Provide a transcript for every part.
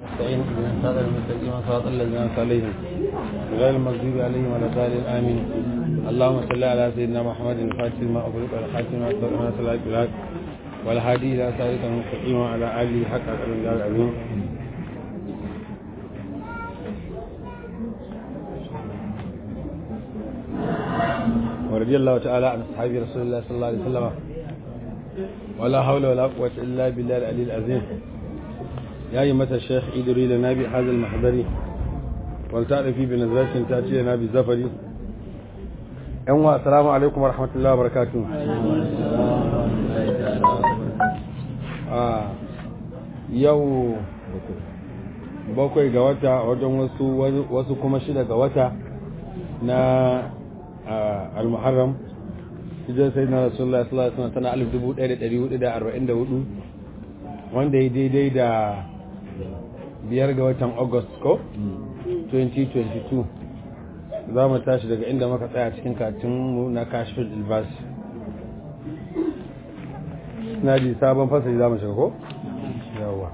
استعين بنا صراط المستقيم صراط الذين أنعمت عليهم غير المغضوب عليهم ولا الضالين آمين اللهم صل على سيدنا محمد الفاتح لما أغلق والخاتم لما سبق ناصر الحق بالحق والهادي إلى صراط المستقيم وعلى آله حق قدر الله العظيم ورضي الله تعالى عن أصحاب رسول الله صلى الله عليه وسلم ولا حول ولا قوة إلا بالله العلي العظيم يا أيمة الشيخ إدري لنا بهذا المحضر ولتعرفي بنزلة تأتي لنا بالزفر أنواع السلام عليكم ورحمة الله وبركاته آه يو bakwai ga wata wajen wasu wasu kuma shida ga wata na al-muharram hijirar sai na rasulullah sallallahu alaihi wasallam tana alif dubu ɗaya da ɗari hudu da arba'in da hudu wanda ya daidai da biyar ga watan august ko 2022 za mu tashi daga inda muka tsaya cikin katinmu na kashfin ilbas na ji sabon fasali za mu shiga ko? yawa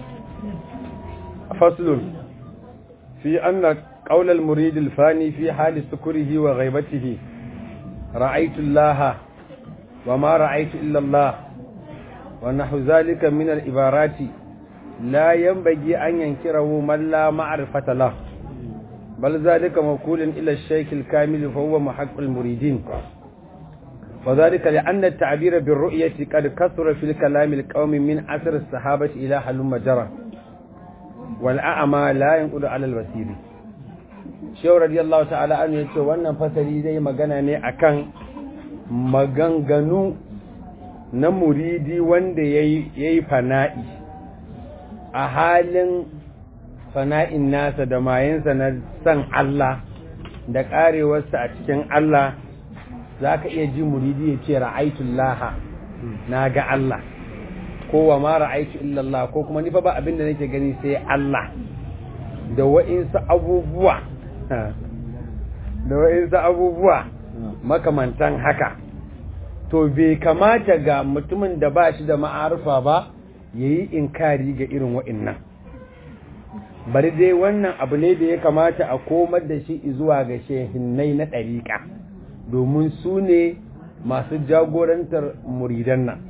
faslun fi anna قول المريد الفاني في حال سكره وغيبته رأيت الله وما رأيت إلا الله ونحو ذلك من العبارات لا ينبغي أن ينكره من لا معرفة له بل ذلك موكول إلى الشيخ الكامل فهو محق المريدين وذلك لأن التعبير بالرؤية قد كثر في الكلام القوم من أثر الصحابة إلى حلم جرى والأعمى لا ينقل على الوسيل shehu radiyallahu ta'ala an ya ce wannan fasari zai magana ne akan maganganu na muridi wanda ya yi fana'i a halin fana'in nasa da mayensa na san Allah da karewarsa a cikin Allah za ka iya ji muridi ya ce ra'aitullaha na ga Allah ko wa ma ra'aitu illallah ko kuma nifa ba abin da nake gani sai Allah da wa'insu abubuwa da wa'insu abubuwa makamantan haka to bai kamata ga mutumin da ba shi da ma'arufa ba ya yi inkari ga irin wa'innan bari dai wannan abu ne da ya kamata a komar da shi zuwa ga shehinnai na ɗariƙa domin su ne masu jagorantar muridan nan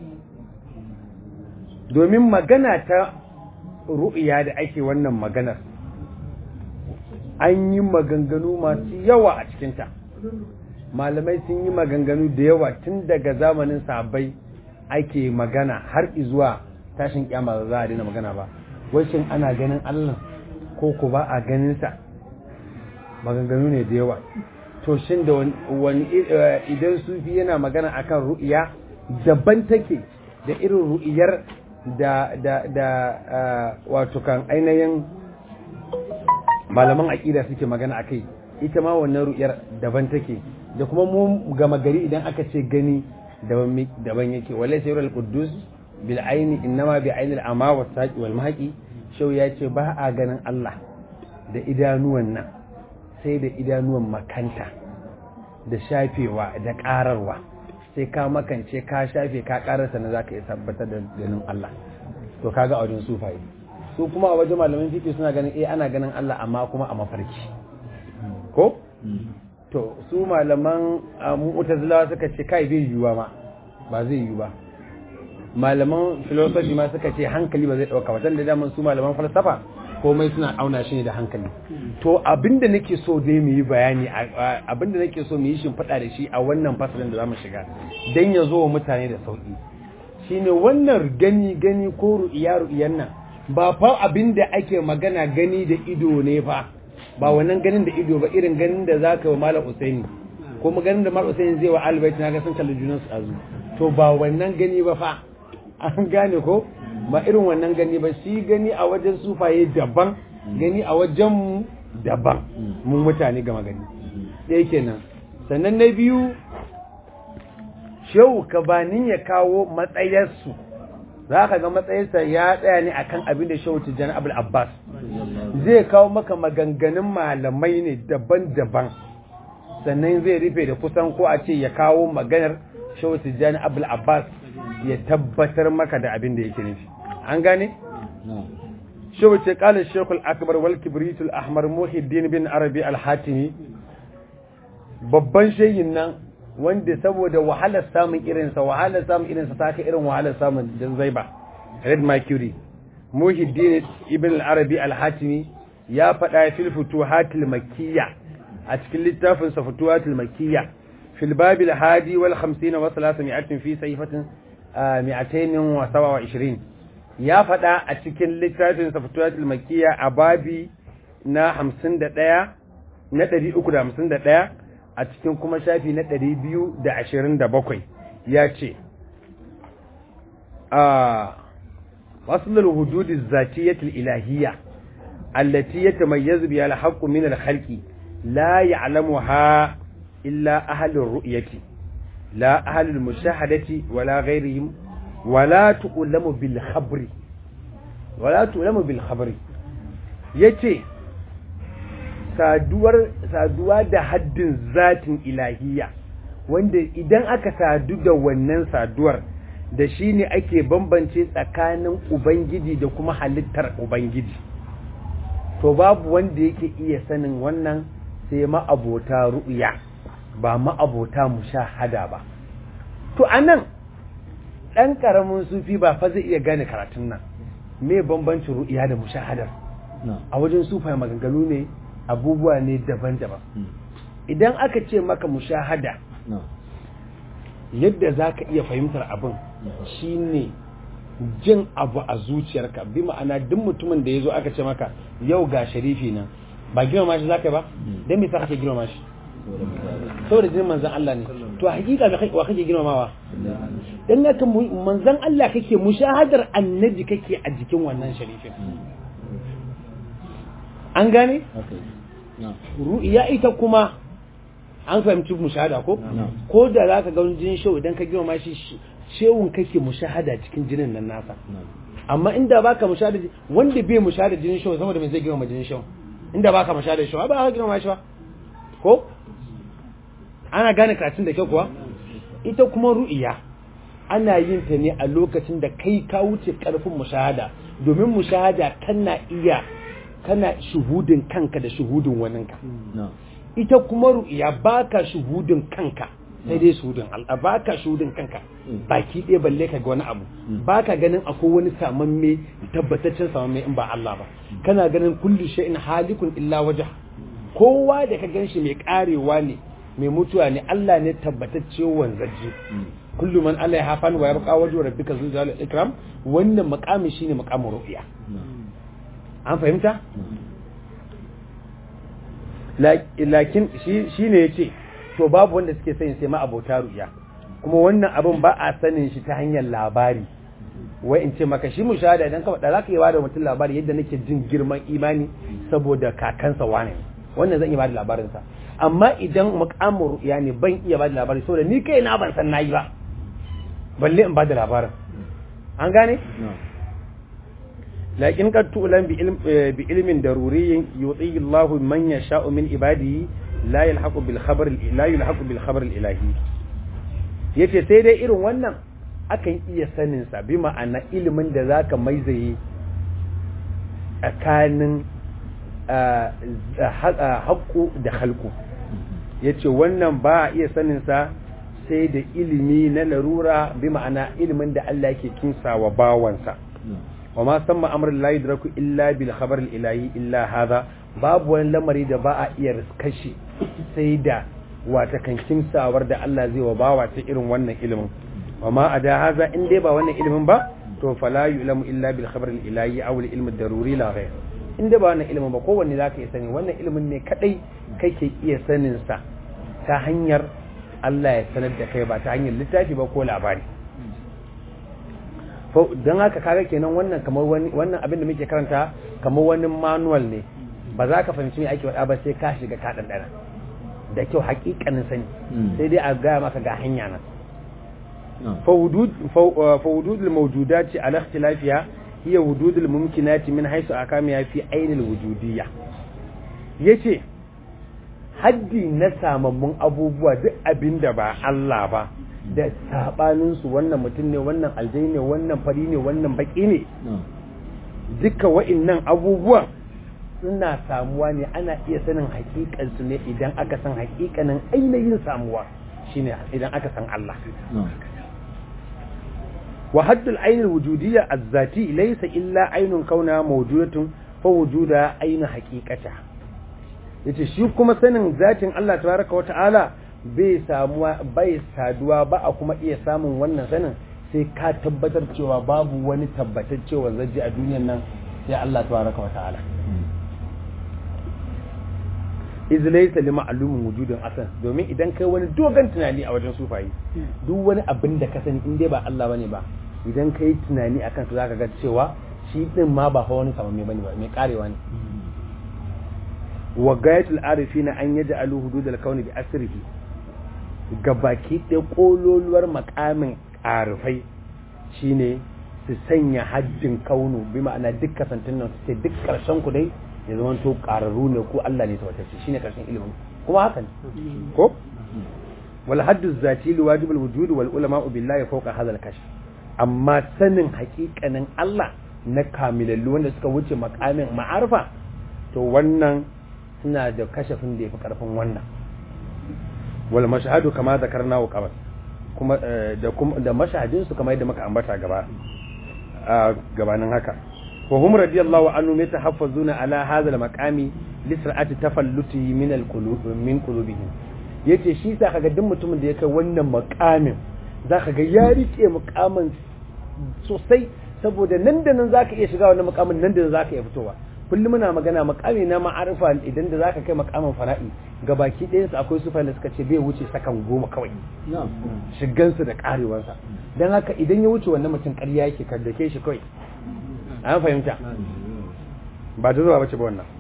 domin magana ta ru'iya da ake wannan maganar an yi maganganu masu yawa a cikinta malamai sun yi maganganu da yawa tun daga zamanin sabai ake magana har izuwa tashin kyama za a daina magana ba wacin ana ganin allah ko ku ba a ganinsa maganganu ne da yawa to shin da wani idan sufi yana magana akan ru'iya daban take da irin ru'iyar da da da wato kan ainihin malaman aƙida suke magana a kai ita ma wannan ru'yar daban take da kuma mu gama gari idan aka ce gani daban yake wale sai rural quddus bil aini innama bi aini al ama was saqi wal mahqi shau ya ce ba a ganin Allah da idanuwan nan sai da idanuwan makanta da shafewa da kararwa sai ka makance ka shafe ka kararsa na zaka iya tabbatar da ganin Allah to kaga a wajen sufaye su kuma a wajen malamin fiƙi suna ganin eh ana ganin Allah amma kuma a mafarki ko to su malaman mu'tazilawa suka ce kai bai yiwuwa ma ba zai yiwu ba malaman philosophy ma suka ce hankali ba zai dauka ba da daman su malaman falsafa komai suna auna shi ne da hankali to abinda nake so dai mu yi bayani abinda nake so mu yi shimfiɗa da shi a wannan fasalin da zamu shiga dan ya zo wa mutane da sauki shine wannan gani gani ko ru'iya ru'iyan nan ba fa abin da ake magana gani da ido ne fa ba wannan ganin da ido ba irin ganin da za ka wa malam usaini ko ganin da malam usaini zai wa albaiti na ga sun kalli junan su azu to ba wannan gani ba fa an gane ko ba irin wannan gani ba shi gani a wajen sufaye daban gani a wajen mu daban mun mutane gama gani ɗaya kenan sannan na biyu shehu kabanin ya kawo matsayarsu za ka ga matsayinsa ya tsaya ne akan abin da shehu tijjani abul abbas zai kawo maka maganganun malamai ne daban-daban sannan zai rufe da kusan ko a ce ya kawo maganar shehu tijjani abul abbas ya tabbatar maka da abin da yake nufi an gane shi wace kala shekul akbar wal kibritul ahmar muhiddin bin arabi al-hatimi babban shayin nan wanda saboda wahalar samun irinsa wahalar samun irinsa ta kai irin wahalar samun dan zaiba red mercury muhiddin ibn al-arabi al-hatimi ya faɗa fil futuhatil makkiyya a cikin littafin sa futuhatil makkiyya fil babil hadi wal 50 wa 300 fi sayfatin 227 ya faɗa a cikin littafin sa futuhatil makkiyya a babi na 51 na 351 a cikin kuma shafi na 227 ya ce a wasu hududi zatiyatul ilahiyya التي يتميز بها الحق من الخلق لا يعلمها إلا أهل الرؤية لا أهل المشاهدة ولا غيرهم ولا تؤلم بالخبر ولا تؤلم بالخبر yace saduwar saduwa da haddin zatin ilahiyya wanda idan aka sadu da wannan saduwar da shine ake bambance tsakanin ubangiji da kuma halittar ubangiji to babu wanda yake iya sanin wannan sai ma'abota ru'ya ba ma'abota mushahada ba to anan dan karamin sufi ba fa zai iya gane karatun nan me bambancin ru'ya da mushahadar a wajen sufai maganganu ne abubuwa ne daban-daban idan aka ce maka mushahada yadda za ka iya fahimtar abin shine jin abu a zuciyarka bi ma'ana duk mutumin da ya zo aka ce maka yau ga sharifi nan ba girmama shi za ka ba don me sa kake girmama shi saboda jinin manzan Allah ne to a hakika wa kake girmamawa dan haka manzan Allah kake mushahadar annabi kake a jikin wannan sharifin an gane ru'iya ita kuma an fahimci mushahada ko ko da zaka ga jinin shau idan ka girmama shi shewun kake mushahada cikin jinin nan nasa amma inda baka mushahada wanda bai mushahada jinin shau saboda me zai girma jinin shau inda baka mushahada shau ba ka girma shi ba ko ana gane karatun da kyau kuwa ita kuma ru'iya ana yin ta ne a lokacin da kai ka wuce karfin mushahada domin mushahada kana iya kana shuhudin kanka da shuhudin waninka ita kuma ru'iya baka shuhudin kanka sai dai shuhudin Allah baka shuhudin kanka baki ɗaya balle ka ga wani abu baka ganin akwai wani samamme tabbataccen samamme in ba Allah ba kana ganin kullu shay'in halikun illa wajh kowa da ka ganshi mai karewa ne mai mutuwa ne Allah ne tabbatacce wanzaje kullu man Allah ya hafan wa yabqa wajhu rabbika zul jalali ikram wannan maqami shine maqamin ru'ya an fahimta lakin shi ne yace to babu wanda suke sanin sai ma abota ru'ya kuma wannan abin ba a sanin shi ta hanyar labari wai in ce maka shi mushahada idan ka faɗa zaka yi bada mutum labari yadda nake jin girman imani saboda kakansa wane wannan zan iya bada labarin sa amma idan muqamin ru'ya ne ban iya bada labari saboda ni kai na ban san nayi ba balle in bada labarin an gane lakin kad tu'lam bi ilm bi ilmin daruriyyin yuti Allahu man yasha'u min ibadihi la yalhaqu bil khabar la yalhaqu bil khabar al ilahi yace sai dai irin wannan akan iya sanin sa bi ma'ana ilimin da zaka maizaye tsakanin haƙƙo da halku yace wannan ba a iya sanin sa sai da ilimi na larura bi ma'ana ilimin da Allah yake kinsa wa bawansa wa ma samma amrul la yudraku illa bil khabar al ilahi illa hadha babu wani lamari da ba a iya riskashi sai da wata kankin sawar da Allah zai wa bawa ta irin wannan ilimin wa ma ada haza in dai ba wannan ilimin ba to fala yulamu illa bil khabar al ilahi aw al ilm ad daruri la ghayr in dai ba wannan ilimin ba kowanne zaka iya sani wannan ilimin ne kadai kake iya sanin sa ta hanyar Allah ya sanar da kai ba ta hanyar littafi ba ko labari don haka kaga kenan wannan kamar wani wannan abin da muke karanta kamar wani manual ne ba za ka fahimci me ake faɗa ba sai ka shiga ka ɗanɗana da kyau hakikanin sani sai dai a gaya maka ga hanya nan fa wudud al-mawjudat ala ikhtilafiha hiya wudud al-mumkinat min haythu akamiha fi ayn al-wujudiyya yace haddi na samammun abubuwa duk abinda ba Allah ba da sabanin su wannan mutum ne wannan aljai ne wannan fari ne wannan baki ne duka wa'innan abubuwan suna samuwa ne ana iya sanin hakikansu ne idan aka san hakikanin ainihin samuwa shine idan aka san Allah wa haddul ainul wujudiyya az-zati laysa illa ainun kauna mawjudatun fa wujuda ainu haqiqata yace shi kuma sanin zatin Allah tabaraka wa ta'ala bai samuwa bai saduwa ba a kuma iya samun wannan sanin sai ka tabbatar cewa babu wani tabbataccewa zaji a duniyar nan sai Allah tabaraka wa ta'ala iz laysa li ma'lumin wujudin asan domin idan kai wani dogon tunani a wajen sufayi duk wani abin da ka sani in dai ba Allah bane ba idan kai tunani akan su zaka ga cewa shi din ma ba fa wani samamme bane ba mai karewa ne wa gayatul arifina an yaj'alu hududal kauni bi asrihi gabaki ɗaya kololuwar makamin arifai shine su sanya haddin kaunu bi ma'ana duk kasantin nan su ce duk karshen ku dai ya zama to ƙararru ne ko Allah ne tabbatacce shine karshen ilimin kuma haka ne ko wal haddu zati li wajib al wujud wal ulama billahi fawqa hadha al kashf amma sanin haƙiƙanin Allah na kamilallu wanda suka wuce makamin ma'arfa to wannan suna da kashafin da yafi karfin wannan wal mashhadu kama zakarna wa qabl kuma da kuma da mashahadin su kamar yadda muka ambata gaba gabanin haka وهم رضي الله عنهم يتحفظون على هذا المقام لسرعة تفلته من القلوب من قلوبهم yace shi sa kaga duk mutumin da ya kai wannan makamin zaka ga ya rike makamin sosai saboda nan da nan zaka iya shiga wannan makamin nan da nan zaka iya fitowa kullum muna magana makami na ma'arifa idan da zaka kai makamin fara'i gabaki ɗayan su akwai sufa da suka ce bai wuce sakan goma kawai shigansu da karewansa dan haka idan ya wuce wannan mutum ƙarya yake kaddake shi kawai an fahimta ba da zuwa bace ba wannan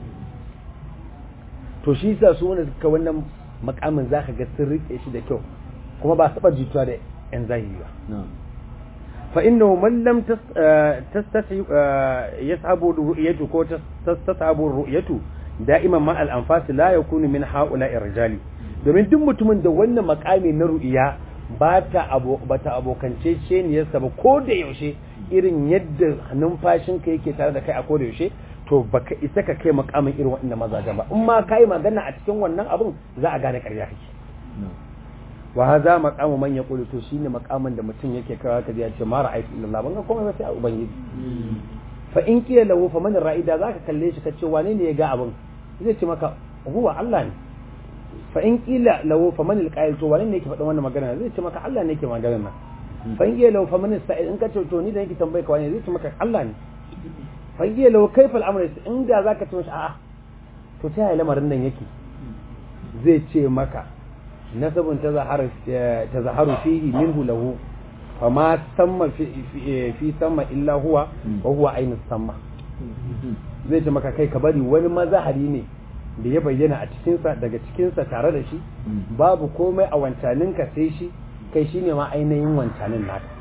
to shi sa su wanda suka wannan makamin za ka ga sun rike shi da kyau kuma ba saba jituwa da yan zahiri ba fa innahu man lam tastati yasabu ru'yatu ko tastasabu ru'yatu da'iman ma al-anfas la yakunu min ha'ula'i rijali domin duk mutumin da wannan makami na ru'iya ba ta abokance ceniyarsa ba ko da yaushe irin yadda numfashinka yake tare da kai a koda yaushe to baka isa ka kai makamin irin waɗannan mazajen ba in ma kai magana a cikin wannan abun za a gane ƙarya kake wa hadha maqamu man yaqulu to shine makamin da mutum yake kawo ka ya ce ma ra'aytu illallah ban ga komai ba sai a ubangiji fa in qila lahu fa man ra'ida zaka kalle shi ka ce wane ne ya ga abun zai ce maka huwa Allah ne fa in qila lahu fa man alqa'il to wane ne yake faɗin wannan magana zai ce maka Allah ne yake magana nan fangiye lau fa man sa'id in ka ce to ni da yake tambaye ka wani zai ce maka Allah ne fangiye lau kaifa al'amr in da zaka ce mishi a'a to ta yaya lamarin nan yake zai ce maka nasabun tazaharu tazaharu fihi minhu lahu fa ma samma fi fi samma illa huwa wa huwa ainu samma zai ce maka kai ka bari wani mazahari ne da ya bayyana a cikinsa daga cikinsa tare da shi babu komai a wancaninka sai shi kai shi ne ma ainihin wancanin naka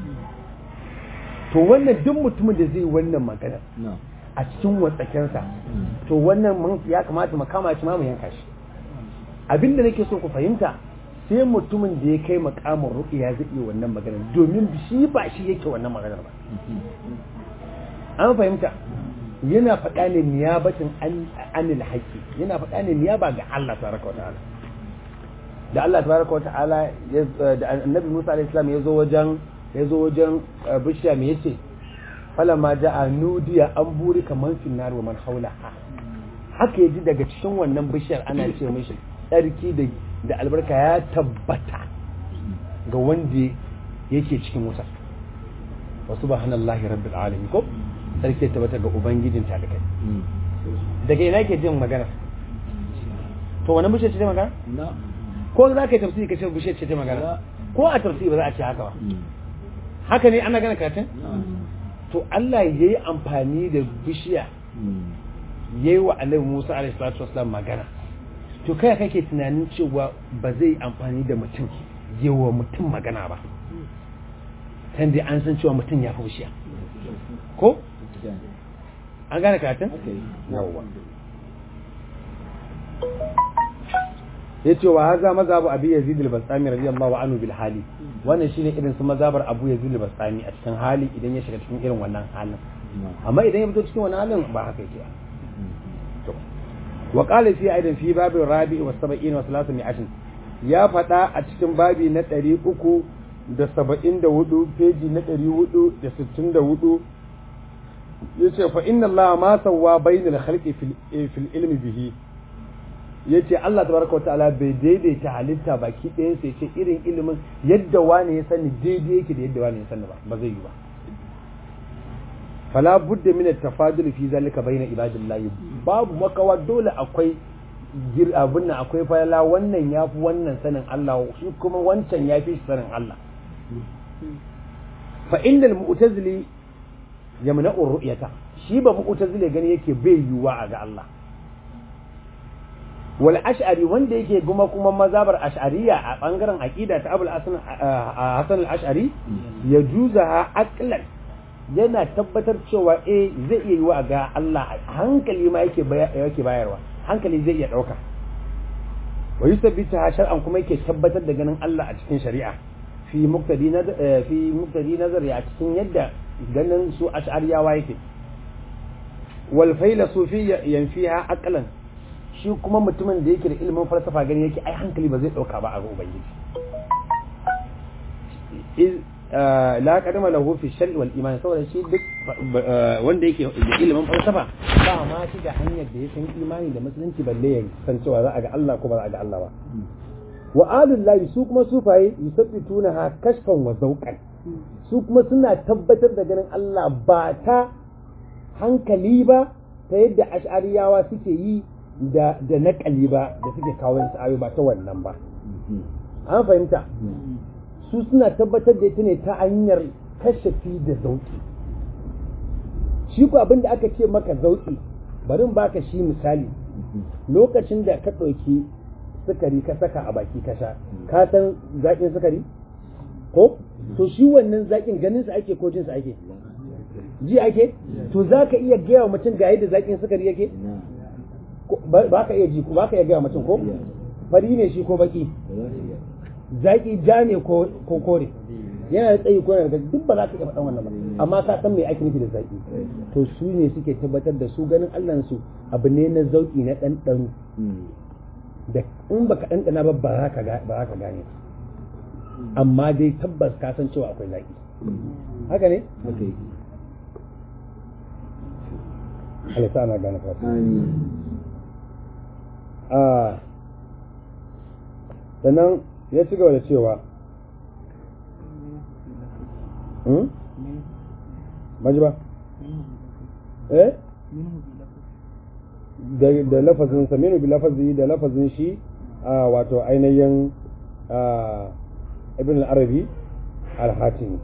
to wannan duk mutumin da zai wannan magana a cikin watsakensa to wannan ya kamata mu kama shi ma mu yanka shi abinda nake so ku fahimta sai mutumin da ya kai makamin ruqiya zai iya wannan magana domin shi ba shi yake wannan maganar ba an fahimta yana faɗa ne niyabatin anil haƙi yana faɗa ne niyaba ga Allah tabaraka wa ta'ala da Allah tabaraka wa ta'ala da annabi Musa alaihi salam ya zo wajen ya zo wajen bishiya me yace falamma ja'a nudiya an buri kaman finnar wa man haulaha haka yaji daga cikin wannan bishiyar ana ce mishi tsarki da da albarka ya tabbata ga wanda yake cikin wuta wa subhanallahi rabbil alamin ko sarki ya tabbata ga ubangijin talikai daga ina ke jin magana to wani bishiyar ce magana ko za ka yi tafsiri ka ce bishiyar ce magana ko a tafsiri ba za a ce haka ba haka ne ana gana karatun to Allah ya yi amfani da bishiya ya yi wa alaihi musa alaihi salatu wasalam magana to kai kake tunanin cewa ba zai amfani da mutum yi wa mutum magana ba kan dai an san cewa mutum ya fi bishiya ko an gane karatun yawwa ya ce wa haza mazabu abu yazid al-bastami radiyallahu anhu bil hali wannan shine irin su mazabar abu yazid al-bastami a cikin hali idan ya shiga cikin irin wannan halin amma idan ya fito cikin wani halin ba haka yake ba wa qala fi aidan fi babin rabi'i wa sab'in wa salatu mi'atin ya faɗa a cikin babi na ɗari uku da saba'in da hudu peji na ɗari hudu da sittin da hudu ya ce fa inna Allah ma sawwa bainal khalqi fil ilmi bihi ya ce Allah tabaraka wa ta'ala bai daidaita halitta baki ɗayan sai ce irin ilimin yadda wani ya sani daidai yake da yadda wani ya sani ba ba zai yi ba fala budda min at-tafadul fi zalika bayna ibadillahi babu makawa dole akwai gir abun nan akwai falala wannan yafi wannan sanin Allah shi kuma wancan yafi shi sanin Allah fa innal mu'tazili yamna'u ru'yata shi ba mu'tazili gani yake bai yiwuwa a ga Allah wal ash'ari wanda yake kuma kuma mazabar ash'ariya a bangaren aqida ta abul hasan hasan al ash'ari yajuzaha aqlan yana tabbatar cewa eh zai iya yiwa ga Allah hankali ma yake yake bayarwa hankali zai iya dauka wa yusabbita shar'an kuma yake tabbatar da ganin Allah a cikin shari'a fi muqtadi fi muqtadi nazari a cikin yadda ganin su ash'ariyawa yake wal failasufi yanfiha aqlan shi kuma mutumin da yake da ilimin falsafa gani yake ai hankali ba zai dauka ba a ga ubangiji la kadama lahu fi shari wal iman saboda shi duk wanda yake da ilimin falsafa ba ma shi da hanyar da ya san imani da musulunci balle ya san cewa za a ga Allah ko ba za a ga Allah ba wa alullahi su kuma sufaye yusabbituna ha kashfan wa zawqan su kuma suna tabbatar da ganin Allah ba ta hankali ba ta yadda ash'ariyawa suke yi da da naƙali ba da suke kawo su ayo ba ta wannan ba an fahimta su suna tabbatar da ita ne ta hanyar kashafi da zauki shi ku abin da aka ce maka zauki bari in baka shi misali lokacin da ka ɗauki sukari ka saka a baki ka sha ka san zaƙin sukari ko to shi wannan zaƙin ganin sa ake ko jin sa ake ji ake to za ka iya gaya wa mutum ga yadda zaƙin sukari yake ba ka iya ji ba ka iya gaya mutum ko fari ne shi ko baki zaki ja ne ko kore yana da tsayi ko yana da duk ba za ka iya faɗan wannan ba amma ka san me ake nufi da zaki to su ne suke tabbatar da su ganin Allah su abu ne na zauki na ɗanɗano da in baka ɗanɗana ba ba za ka gane amma dai tabbas ka san cewa akwai zaki haka ne Allah sa ana gane fasa sannan ya ci gaba da cewa maji ba eh da lafazin saminu bi lafazi da lafazin shi a wato ainihin ibn al-arabi al-hatimi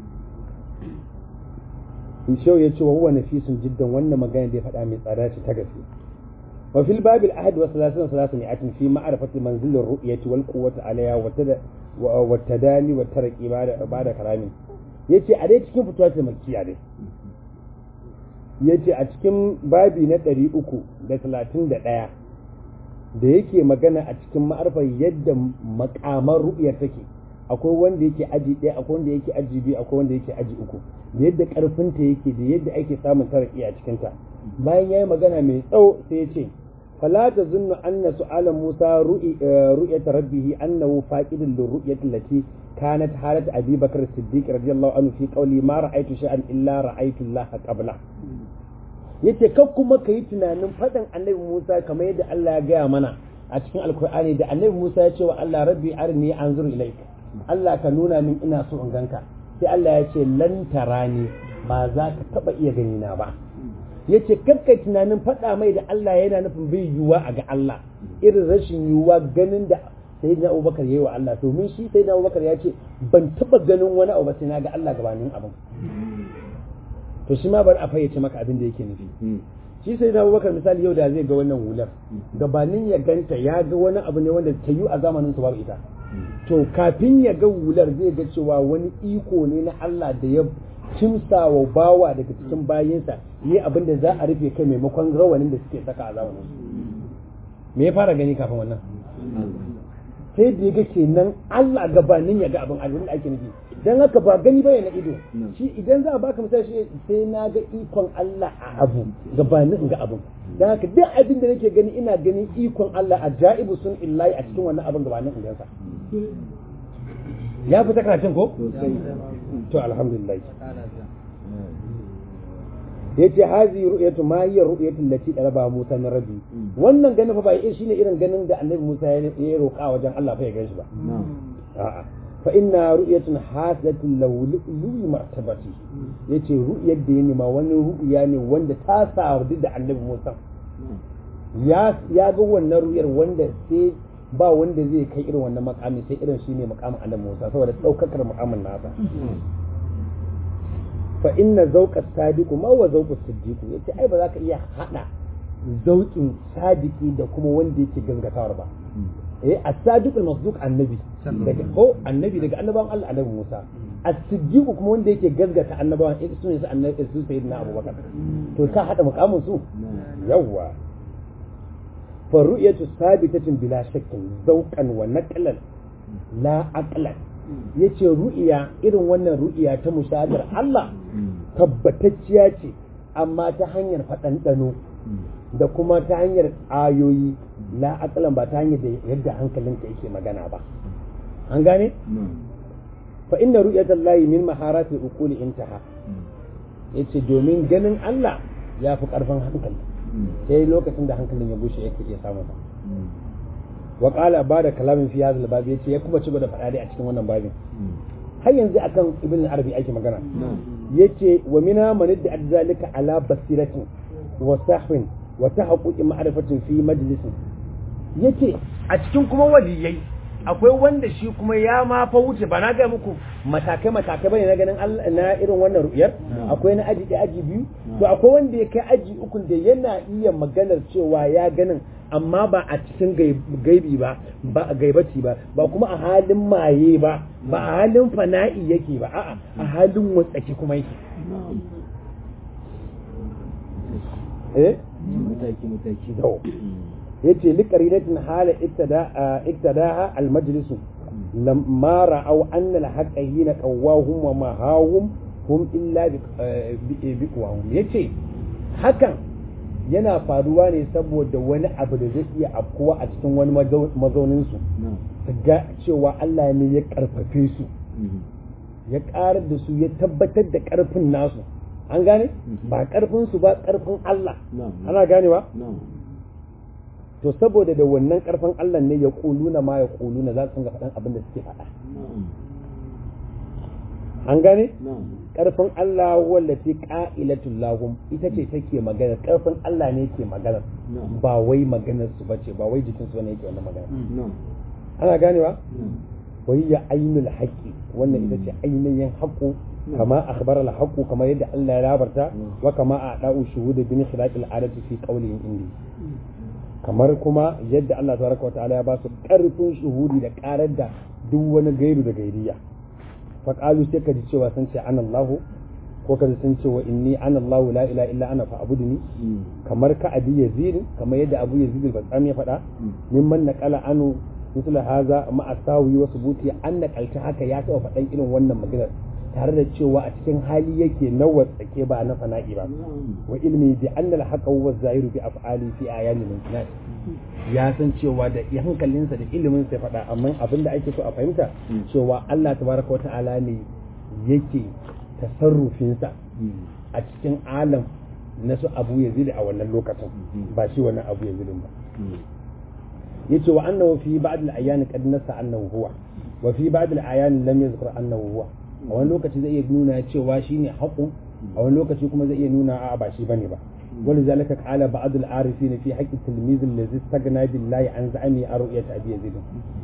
shau ya ce wa huwa nafisun jiddan wannan magana da ya faɗa mai tsada ce ta gaske وفي الباب الأحد وثلاثين وثلاثمائة في معرفة منزل الرؤية والقوة عليها والتداني والترقي بعد بعد كلامي yace a dai cikin fituwa ta makiya dai yace a cikin babi na ɗari uku da talatin da ɗaya da yake magana a cikin ma'arfar yadda makamar ru'yar take akwai wanda yake aji ɗaya akwai wanda yake aji biyu akwai wanda yake aji uku da yadda ƙarfinta yake da yadda ake samun taraki a cikinta bayan ya yi magana mai tsawo sai ya ce فلا تظن أن سؤال موسى رؤية ربه أنه فاقد للرؤية التي كانت حالة أبي بكر الصديق رضي الله عنه في قوله ما رأيت شيئا إلا رأيت الله قبله yace kar kuma ka yi tunanin faɗin annabi Musa kamar yadda Allah ya gaya mana a cikin alkur'ani da annabi Musa ya ce wa Allah rabbi arni anzur ilaika Allah ka nuna min ina so in ganka sai Allah ya ce lan tarani ba za ka taba iya gani na ba yace kakkai tunanin faɗa mai da Allah yana nufin bai yiwuwa a ga Allah irin rashin yiwuwa ganin da sayyidina Abubakar yayi wa Allah domin shi sayyidina Abubakar ya ce ban taba ganin wani abu ba sai na ga Allah gabanin abin to shi ma bari a fayyace maka abin da yake nufi shi sayyidina Abubakar misali yau da zai ga wannan hular gabanin ya ganta ya ga wani abu ne wanda ta yi a zamanin su babu ita to kafin ya ga hular zai ga cewa wani iko ne na Allah da ya kimsa wa bawa daga cikin bayinsa yi abin da za a rufe kai maimakon rawanin da suke saka a zamanin su me ya fara gani kafin wannan sai da ya ga kenan Allah gabanin ya ga abin abin da ake nufi dan haka ba gani bane na ido shi idan za a baka misali shi sai na ga ikon Allah a abu gabanin in ga abin dan haka duk abin da nake gani ina ganin ikon Allah a ja'ibu sun illahi a cikin wannan abin gabanin in gansa ya fita karatun ko to alhamdulillah yace hazi ru'yatu ma hiya ru'yatu allati talaba Musa min rabbi wannan ganin fa ba shine irin ganin da Annabi Musa ya roƙa wajen Allah fa ya ganshi ba a'a fa inna ru'yatun hasilatun lawli martabati yace ru'yar da ya nema wani ru'ya ne wanda ta sadu da Annabi Musa ya ya ga wannan ru'yar wanda sai ba wanda zai kai irin wannan makami sai irin shine makamin Annabi Musa saboda daukakar makamin nasa fa inna zauqa sadiqu ma wa zauqu siddiqu yace ai ba za ka iya hada zauqin sadiki da kuma wanda yake gaskatawar ba eh as-sadiq al-masduq annabi daga ko annabi daga annabawan Allah annabi Musa as-siddiq kuma wanda yake gaskata annabawan eh su ne su annabi su sayyidina Abubakar to ka hada mukamin su yawa fa ru'yatu sabitatun bila shakkin zauqan wa naqlan la aqlan yace ru'iya irin wannan ru'iya ta mushahadar Allah tabbatacciya ce amma ta hanyar faɗanɗano da kuma ta hanyar ayoyi la akalan ba ta hanyar da yadda hankalinka yake magana ba an gane fa inna ru'yatal lahi min maharati uquli intaha yace domin ganin Allah ya fi karfin hankali sai lokacin da hankalin ya bushe yake iya samu ba wa qala bada kalamin fi hadha al yace ya kuma ci da faɗa dai a cikin wannan babin har yanzu akan ibn arabi ake magana yace wa mina man da zalika ala basiratin wa sahwin wa tahaqquqi ma'rifatin fi majlisin yace a cikin kuma waliyai akwai wanda shi kuma ya ma fa wuce ba na ga muku matakai matakai bane na ganin Allah na irin wannan ru'yar akwai na aji ɗaya aji biyu to akwai wanda ya kai aji uku da yana iya maganar cewa ya ganin amma ba a cikin gaibi ba ba a gaibati ba ba kuma a halin maye ba ba a halin fana'i yake ba a'a a halin watsaki kuma yake eh mataki mataki to yace li qaridatin hala iktada iktadaha al majlis lamma ra'aw anna al haqqa hina qawwahum wa ma hawum hum illa bi bi yace hakan yana faruwa ne saboda wani abu da zai iya afkuwa a cikin wani mazaunin su ga cewa Allah ne ya karfafe su ya karar da su ya tabbatar da karfin nasu an gane ba karfin su ba karfin Allah ana ganewa to saboda da wannan karfin Allah ne ya kuluna ma ya kuluna za su ga faɗan abin da suke faɗa an gane karfin Allah wallati qa'ilatul lahum ita ce take magana karfin Allah ne ke magana ba wai maganar su bace ba wai jikin su ne yake wannan magana ana ganewa wai ya ainul haqqi wannan ita ce ainihin haqqu kama akhbar al haqqu kama yadda Allah ya labarta wa kama a da'u shuhud bin khilaq al adati fi qawlihi indi kamar kuma yadda Allah tabaraka wa ta'ala ya ba su karfin shuhudi da karar da duk wani gairu da gairiya faƙalu sai ka ji cewa sun ce an Allahu ko ka ji sun ce wa inni an Allahu la ila illa ana fa abuduni kamar ka abi yazid kamar yadda abu yazid al-basami ya faɗa mimman naqala anu misal haza ma asawi wa subuti an naqalta haka ya taɓa faɗan irin wannan maganar tare da cewa a cikin hali yake na watsake ba na fana'i ba wa ilmi bi anna al-haqqa huwa zahiru bi af'ali fi ayani min ya san cewa da hankalinsa da ilimin sai faɗa amma abin da ake so a fahimta cewa Allah tabaraka wata'ala ne yake tasarrufinsa a cikin alam na su abu yazid a wannan lokacin ba shi wannan abu yazidin ba yace wa annahu fi ba'd al-ayan qad nasa annahu huwa wa fi ba'd al-ayan lam yadhkur annahu huwa a wani lokaci zai iya nuna cewa shine haƙu a wani lokaci kuma zai iya nuna a ba shi bane ba ولذلك قال بعض العارفين في حق التلميذ الذي استغنى بالله عن زعمه رؤية أبي يزيد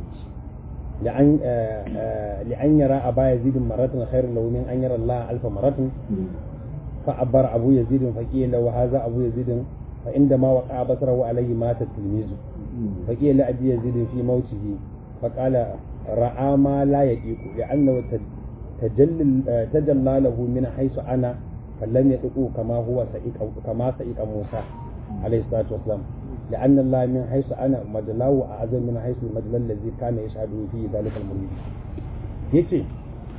لأن لأن يرى أبا يزيد مرة خير له من أن يرى الله ألف مرة فعبر أبو يزيد فقيل له هذا أبو يزيد فعندما وقع بصره عليه مات التلميذ فقيل لأبي يزيد في موته فقال رأى ما لا يطيق لأنه تجلى تجلى له من حيث أنا فلم يدعو كما هو سئق كما سئق موسى عليه الصلاة والسلام لأن الله من حيث أنا مدلاه أعظم من حيث المدلى الذي كان يشهد فيه ذلك المريد yace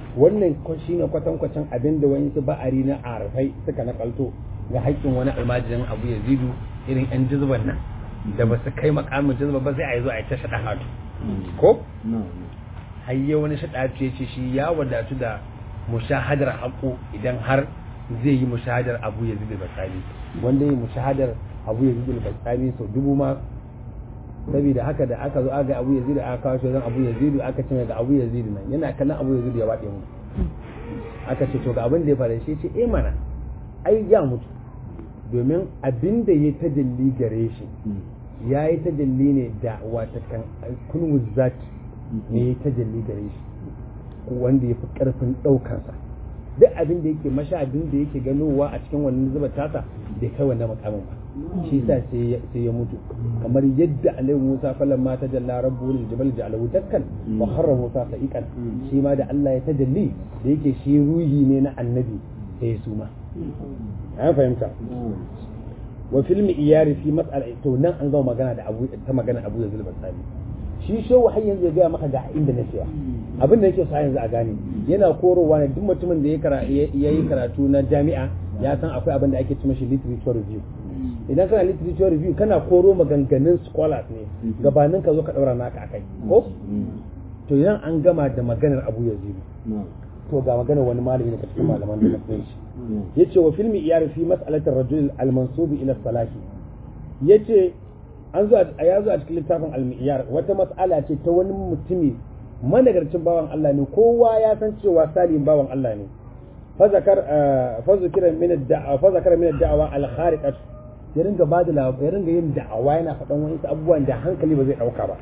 wannan shi ne kwatankwacin abin da wani su ba'ari na arfai suka nakalto ga haƙƙin wani almajirin abu ya zidu irin yan jizban nan da ba su kai makamin jizba ba sai a yi zo a yi ta shaɗa hatu ko hayye wani shaɗa ce ce shi ya wadatu da mushahadar haƙo idan har zai yi mushahadar abu ya zidu basami wanda yi mushahadar abu ya zidu basami sau dubu ma saboda haka da aka zo aga abu yazidu aka kawo shi wajen abu yazidu aka ce ga abu yazidu nan yana kallon abu yazidu ya waɗe mu aka ce to ga abin da ya fara shi ce eh mana ai ya mutu domin abin da ya tajalli gare shi ya yi tajalli ne da wata kan kun zat ne ya tajalli gare shi wanda ya fi ƙarfin ɗaukansa duk abin da yake masha abin da yake ganowa a cikin wannan zuba tasa bai kai wannan makamin ba shi sa sai ya mutu kamar yadda alaihi musa falan ma tajalla rabbu lil jabal ja'alahu dakkan wa harra musa sa'iqan shi ma da Allah ya tajalli da yake shi ruhi ne na annabi sai su ma an fahimta wa fil iyari fi mas'ala to nan an gama magana da abu ta magana abu yazul basami shi shehu har yanzu ya gaya maka ga inda na cewa abin da yake sa yanzu a gane yana korowa ne duk mutumin da ya yi karatu na jami'a ya san akwai abin da ake cima shi literature review idan kana literature review kana koro maganganun scholars ne gabanin ka zo ka daura naka akai ko to idan an gama da maganar abu yazidu to ga maganar wani malami daga cikin malaman da na shi yace wa filmi iyari fi mas'alatir rajul al-mansubi ila salahi yace an zo ya zo a cikin littafin al-miyar wata mas'ala ce ta wani mutumi managarcin bawan Allah ne kowa ya san cewa salim bawan Allah ne fa zakar fa zikira min ad-da'a fa zakara min ad-da'wa al-khariqat ya ringa ba da ya ringa yin da'awa yana faɗan wani abubuwan da hankali ba zai dauka ba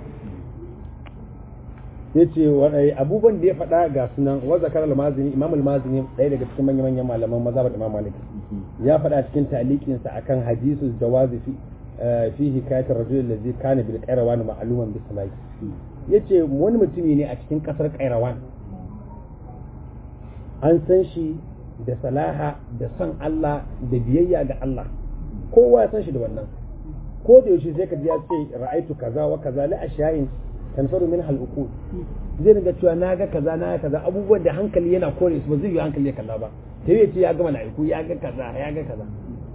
yace wadai abubuwan da ya faɗa ga sunan wa zakar al-mazini imam al-mazini ɗaya daga cikin manyan manyan malaman mazhabar imam malik ya faɗa cikin taliqin sa akan hadisul jawazi fi fi hikayat ar-rajul alladhi kana bil qayrawan ma'luman bis salati yace wani mutumi ne a cikin kasar qayrawan an san shi da salaha da san Allah da biyayya ga Allah kowa ya san shi da wannan ko da yaushe sai ka ji ya ce ra'aitu kaza wa kaza la ashya'in tanfaru min al-uqul zai ringa cewa na ga kaza na ga kaza abubuwan da hankali yana kore su ba zai yi hankali ya kalla ba sai ya ce ya ga mala'iku ya ga kaza ya ga kaza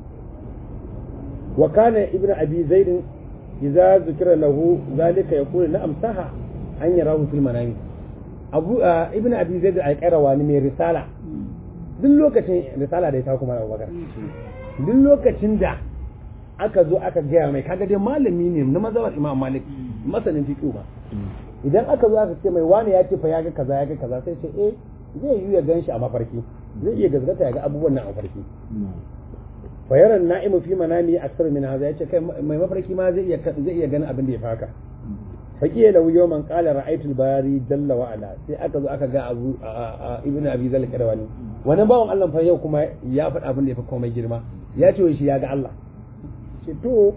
wa kana ibnu abi zaid idza zikira lahu zalika yaqulu na'am saha an yarahu fil manami abu ibnu abi zaid al-qayrawa ne mai risala duk lokacin risala da ya ta kuma Abubakar duk lokacin da aka zo aka gaya mai kaga dai malami ne na mazhabar Imam Malik masanin fiqh ba idan aka zo aka ce mai wani ya ce fa ya ga kaza ya ga kaza sai ce eh zai yi ya ganshi a mafarki zai iya gazgata ya ga abubuwan nan a mafarki fa yara na'imu fi manami aksar min hadha yace kai mai mafarki ma zai iya zai iya ganin abin da ya faka faqiya lahu yawman qala ra'aytu al-bari jalla wa ala sai aka zo aka ga abu ibnu abi zal kadawani wani bawan Allah fa yau kuma ya faɗa abin da ya fi komai girma ya ce shi ya ga Allah ce to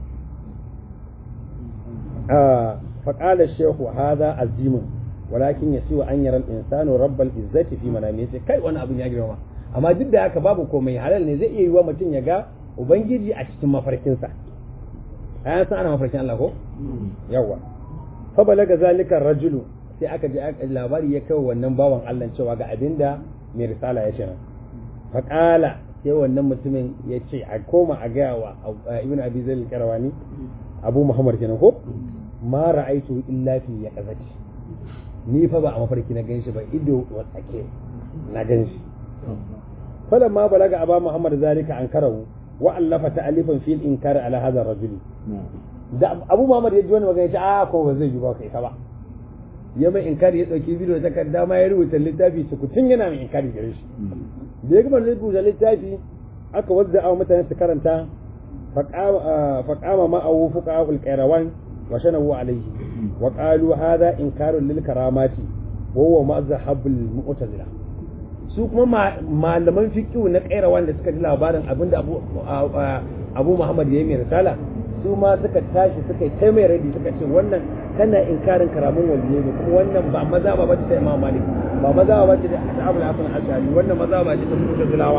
faƙalar shehu haza azimin walakin ya siwa an yaran insanu rabbal izzati fi manami yace kai wani abin ya girma amma duk da haka babu komai halal ne zai iya yiwa mutum ya ga ubangiji a cikin mafarkinsa ayan san ana mafarkin Allah ko yawa fa balaga zalika rajulu sai aka ji labari ya kai wannan bawan Allah cewa ga abinda mai risala ya ce nan faƙala sai wannan mutumin ya ce a koma a gaya wa ibn abi zaid al-qarawani abu muhammad kenan ko ma ra'aitu illa fi yaqazati ni fa ba a mafarki na ganshi ba ido wa tsake na ganshi falan ma balaga aba muhammad zalika an karahu wa allafa ta'alifan fil inkar ala hadha rajuli da abu muhammad ya ji wani magana ya ce a ko ba zai yi ba kai ka ba ya mai inkari ya dauki bidiyo ta kadda ma ya rubuta littafi sukutun yana mai inkari gare shi da ya gama rubuta littafi aka wadda a mutane su karanta faqama ma awu fuqa al qayrawan wa shanahu alayhi wa qalu hadha inkarun lil karamati wa huwa mazhab al mu'tazila su kuma malaman fiqh na qayrawan da suka ji labarin abinda abu abu muhammad ya yi mai risala su ma suka tashi suka yi mai radi suka ce wannan kana inkarin karamin waliyai ne kuma wannan ba maza ba bace ta Imam Malik ba maza ba bace da Abu Hasan Ashari wannan maza ba ce ta Mu'tazilawa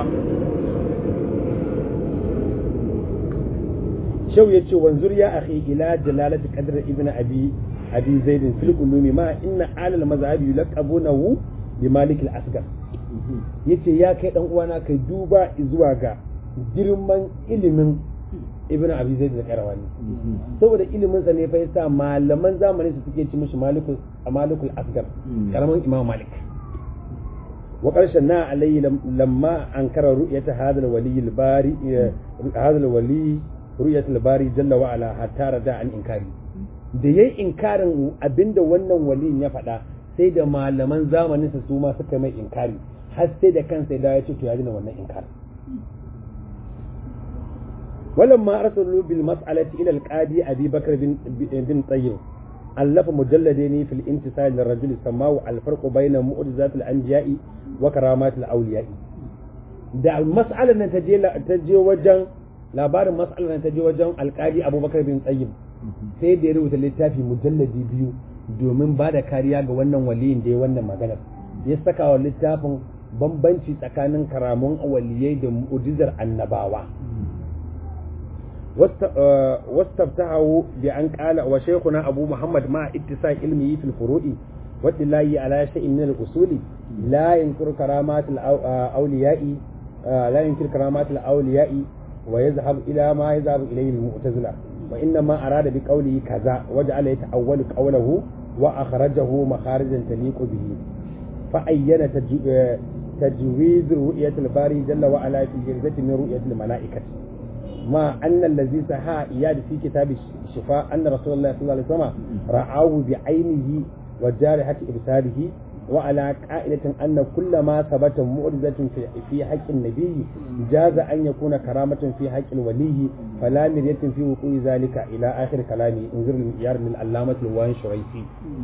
Shau ya ce wanzur ya akhi ila jalalati qadr ibn abi abi zaid fil ulumi ma inna alal mazhabi yulaqabunahu bi malik al-asgar yace ya kai dan uwana kai duba zuwa ga girman ilimin ibn abi zaid al-qarawani saboda ilimin sa ne fa yasa malaman zamanin su suke ci mishi malikul malikul asgar karaman imam malik wa qarshan na alayhi lamma ankara ru'yata hadha al-wali al-bari hadha al-wali ru'yat al-bari jalla wa ala hatta rada an inkari da yayi inkarin abinda wannan waliyin ya faɗa sai da malaman zamanin sa su ma suka mai inkari har sai da kansa ya ce to ya dina wannan inkarin ولما أرسلوا بالمسألة إلى القاضي أبي بكر بن, بن طيب ألف مجلدين في الانتصال للرجل سماه الفرق بين معجزات الأنبياء وكرامات الأولياء da mas'alar nan ta je ta je wajen labarin mas'alar nan ta je wajen alƙali Abubakar bin Tsayyib sai da ya rubuta littafi mujalladi biyu domin ba da kariya ga wannan waliyin da ya wannan maganar ya saka wa littafin bambanci tsakanin karamun waliyai da mu'jizar annabawa واستفتحه بأن قال وشيخنا أبو محمد مع اتساع علمه في الفروع والدلاء على شيء من الأصول لا ينكر كرامات الأولياء لا ينكر كرامات الأولياء ويذهب إلى ما يذهب إليه المعتزلة وإنما أراد بقوله كذا وجعل يتأول قوله وأخرجه مخارجا تليق به فأين تجويز رؤية الباري جل وعلا في الجلدة من رؤية الملائكة ما أن الذي سحى إياد في كتاب الشفاء أن رسول الله صلى الله عليه وسلم رآه بعينه وجارحة إبصاره وعلى قائلة أن كل ما ثبت معجزة في حق النبي جاز أن يكون كرامة في حق الولي فلا مرية في وقوع ذلك إلى آخر كلامه انظر المعيار من العلامة الوان شريفي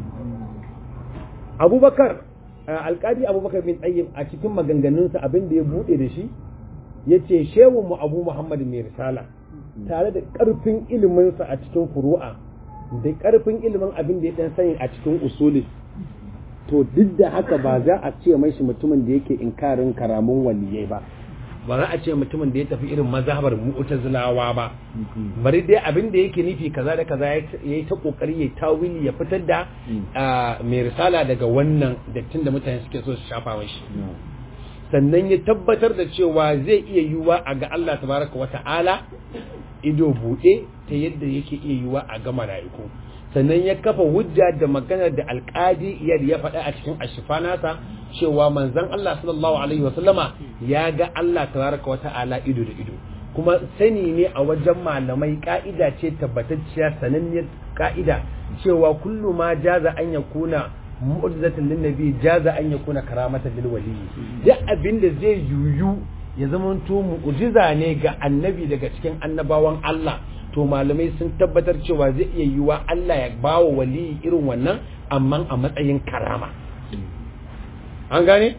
أبو بكر alkadi abubakar bin tsayyib a cikin maganganunsa abin da ya buɗe da shi ya ce shehun mu abu muhammad mai risala tare da ƙarfin iliminsa a cikin furu'a da ƙarfin ilimin abin da ya ɗan sani a cikin usuli to duk da haka ba za a ce mai shi mutumin da yake inkarin karamun waliyai ba ba za a ce mutumin da ya tafi irin mazhabar mu'tazilawa ba bari dai abin da yake nufi kaza da kaza ya yi ta kokari ya tawili ya fitar da mai risala daga wannan dattin da mutane suke so su shafa mashi sannan ya tabbatar da cewa zai iya yiwuwa a ga Allah tabaraka wa ta'ala ido buɗe ta yadda yake iya yiwuwa a ga mala'iku sannan ya kafa hujja da maganar da alƙadi iyar ya faɗa a cikin ashifa nasa cewa manzon Allah sallallahu alaihi wa sallama ya ga Allah tabaraka wa ta'ala ido da ido kuma sani ne a wajen malamai ka'ida ce tabbatacciya sananniyar ka'ida cewa kullu ma jaza an yakuna mu'jizatan lin nabi jaza an yakuna karamatan lil wali duk abin da zai yuyu ya zamanto mu'jiza ne ga annabi daga cikin annabawan Allah to malamai sun tabbatar cewa zai iya yiwa Allah ya bawa wali irin wannan amma a matsayin karama an gane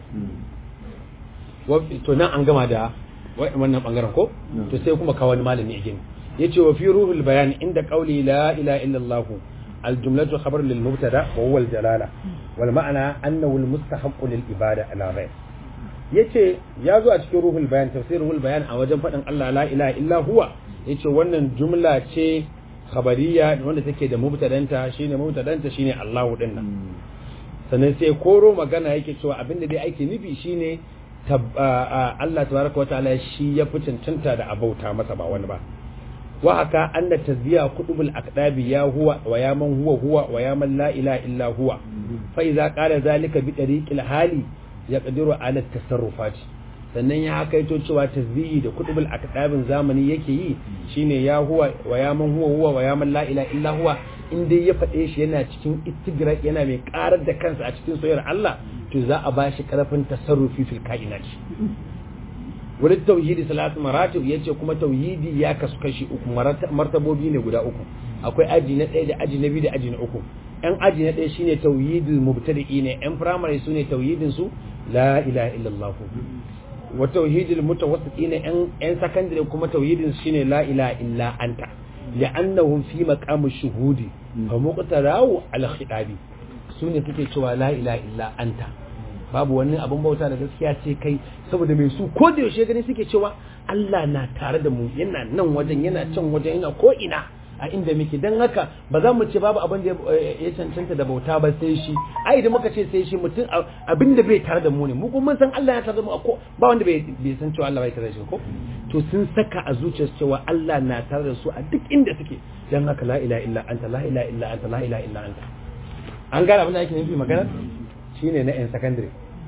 to nan an gama da wannan bangaren ko to sai kuma kawo wani malami again yace wa fi ruhul bayan inda qauli la ilaha illallah الجملة خبر للمبتدا وهو الجلالة والمعنى أنه المستحق للإبادة على غير yace ya zo a cikin ruhul bayan tafsir ruhul bayan a wajen faɗin Allah la ilaha illa huwa yace wannan jumla ce khabariya wanda take da mubtadanta shine mubtadanta shine Allah din nan sannan sai koro magana yake cewa abinda dai ake nufi shine Allah tabaraka wa ta'ala shi ya fi cancanta da abauta masa ba wani ba wa haka anna tazbiya kutubul aqdabi ya huwa wa ya man huwa huwa wa ya man la ilaha illa huwa fa idza qala zalika bi tariqil hali yaqdiru ala tasarrufat sannan ya kaito cewa tasbihi da kutubul aqdabin zamani yake yi shine ya huwa wa ya man huwa huwa wa ya man la ilaha illa huwa in dai ya faɗe shi yana cikin istigrak yana mai karar da kansa a cikin soyayyar Allah to za a bashi karfin tasarrufi fil kainat wani tauhidi salatu maratib yace kuma tauhidi ya kasu kashi uku martabobi ne guda uku akwai aji na ɗaya da aji na biyu da aji na uku yan aji na ɗaya shine tauhidul mubtadi'i ne yan primary su ne tauhidin su la ilaha illallah wa tauhidul mutawassiti ne yan yan secondary kuma tauhidin su shine la ilaha illa anta li'annahum fi maqam shuhudi fa muqtarahu al khitabi su ne suke cewa la ilaha illa anta babu wani abin bauta da gaskiya ce kai saboda mai su ko da yaushe gani suke cewa Allah na tare da mu yana nan wajen yana can wajen yana ko ina a inda muke dan haka ba za mu ce babu abin da ya cancanta da bauta ba sai shi ai idan muka ce sai shi mutum abin da bai tare da mu ne mu kuma mun san Allah ya tare da mu ko ba wanda bai san cewa Allah bai tare da shi ko to sun saka a zuciyarsu cewa Allah na tare da su a duk inda suke dan haka la ilaha illa anta la ilaha illa anta la ilaha illa anta an gane abin da ake nufi magana shine na yan secondary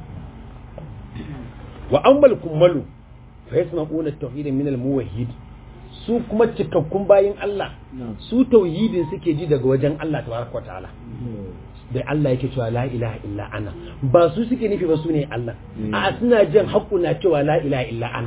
wa ammal kummalu fa yasma'una at-tauhid min al-muwahhid su kuma cikakkun bayin Allah su tauhidin suke ji daga wajen Allah tabaraka ta'ala da Allah yake cewa la ilaha illa ana ba su suke nufi ba su ne Allah a suna jin haƙƙu na cewa la ilaha illa ana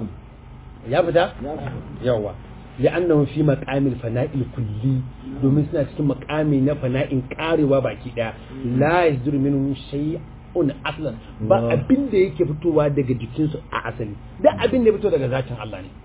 ya fita yawa li'annahum fi maqamil fana'il kulli domin suna cikin maqami na fana'in karewa baki daya la yazdur minhum shay'un aslan ba abin da yake fitowa daga jikinsu a asali da abin da ya fito daga zatin Allah ne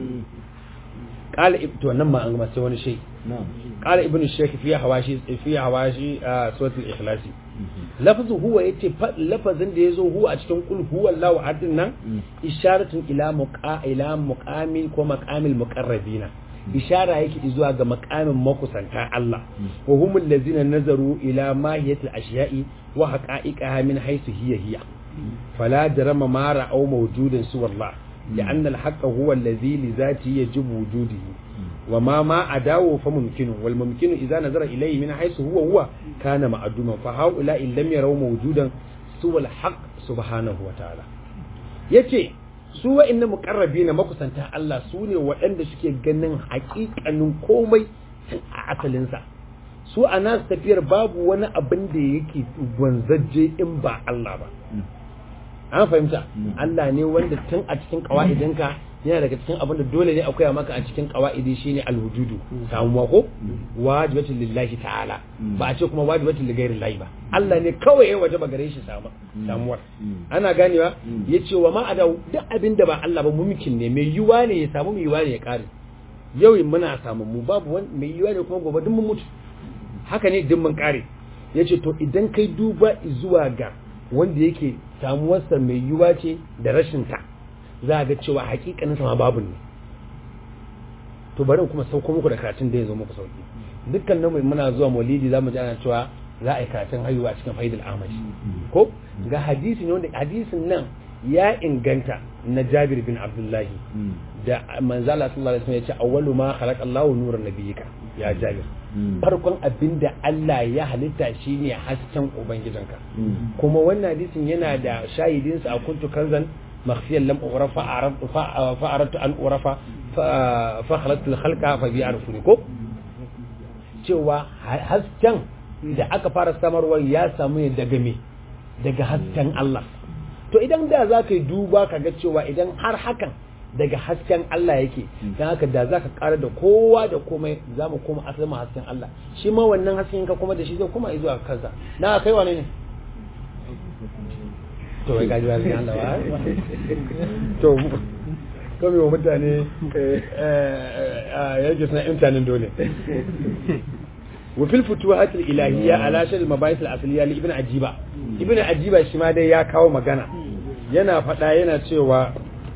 qala ibtu nan ma an gama sai wani shay qala ibn shaykh fi hawashi fi hawashi suratul ikhlas lafzu huwa yace lafazin da yazo huwa a cikin kul huwa Allahu ahad nan isharatun ila muqa ila muqami ko maqamil muqarrabina ishara yake zuwa ga maqamin makusanta Allah wa humul ladzina nazaru ila mahiyatil ashiya'i wa haqa'iqaha min haythu hiya hiya fala jarama ma ra'aw mawjudan suwa Allah لأن الحق هو الذي لذاته يجب وجوده وما ما أداه فممكن والممكن إذا نظر إليه من حيث هو هو كان معدوما فهؤلاء لم يروا موجودا سوى الحق سبحانه وتعالى yace su wa'annan muqarrabi na makusanta Allah su ne waɗanda suke ganin haƙiƙanin komai a asalinsa su a nasu tafiyar babu wani abin da yake gwanzaje in ba Allah ba an fahimta Allah ne wanda tun a cikin kawa'idinka yana daga cikin abin da dole ne akwai maka a cikin kawa'idi shine alwujudu samuwa ko wajibatul lillahi ta'ala ba a ce kuma wajibatul lighairi lahi ba Allah ne kawai ya wajaba gare shi samuwar ana ganewa yace wa ma ada duk abin da ba Allah ba mumkin ne mai yiwa ne ya samu mai yiwa ne ya kare yau muna samu mu babu wani mai yiwa ne kuma gobe duk mun mutu haka ne duk mun kare yace to idan kai duba zuwa ga wanda yake samuwarsa mai yiwuwa ce da rashinta za a ga cewa hakikanin sama babu ne to bari kuma sauko muku da karatun da ya zo muku sauki dukkan nan muna zuwa maulidi za mu ji ana cewa za a yi karatun haihuwa cikin faidul amashi ko ga hadisi ne wanda hadisin nan ya inganta na Jabir bin Abdullahi da manzala sallallahu alaihi wasallam ya ce awwalu ma khalaqa Allahu nuran nabiyyika ya Jabir farkon abin da Allah ya halitta shine hasken ubangijinka kuma wannan hadisin yana da shahidin sa a kuntu kanzan makhfiyan lam urafa fa aradtu an urafa fa khalaqtu al-khalqa fa bi arfuni ko cewa hasken da aka fara samarwa ya samu ne daga me daga hasken Allah to idan da za ka yi duba ka ga cewa idan har hakan daga hasken Allah yake don haka da za ka ƙara da kowa da komai za mu koma asalin hasken Allah shi ma wannan hasken ka kuma da shi zai kuma zuwa kansa na kai wane ne to wai gaji wani Allah ba to kome wa mutane yake suna imtanin dole وفي الفتوحات الإلهية على شر المباحث الأصلية لابن عجيبة ابن عجيبة shi ma dai ya kawo magana yana faɗa yana cewa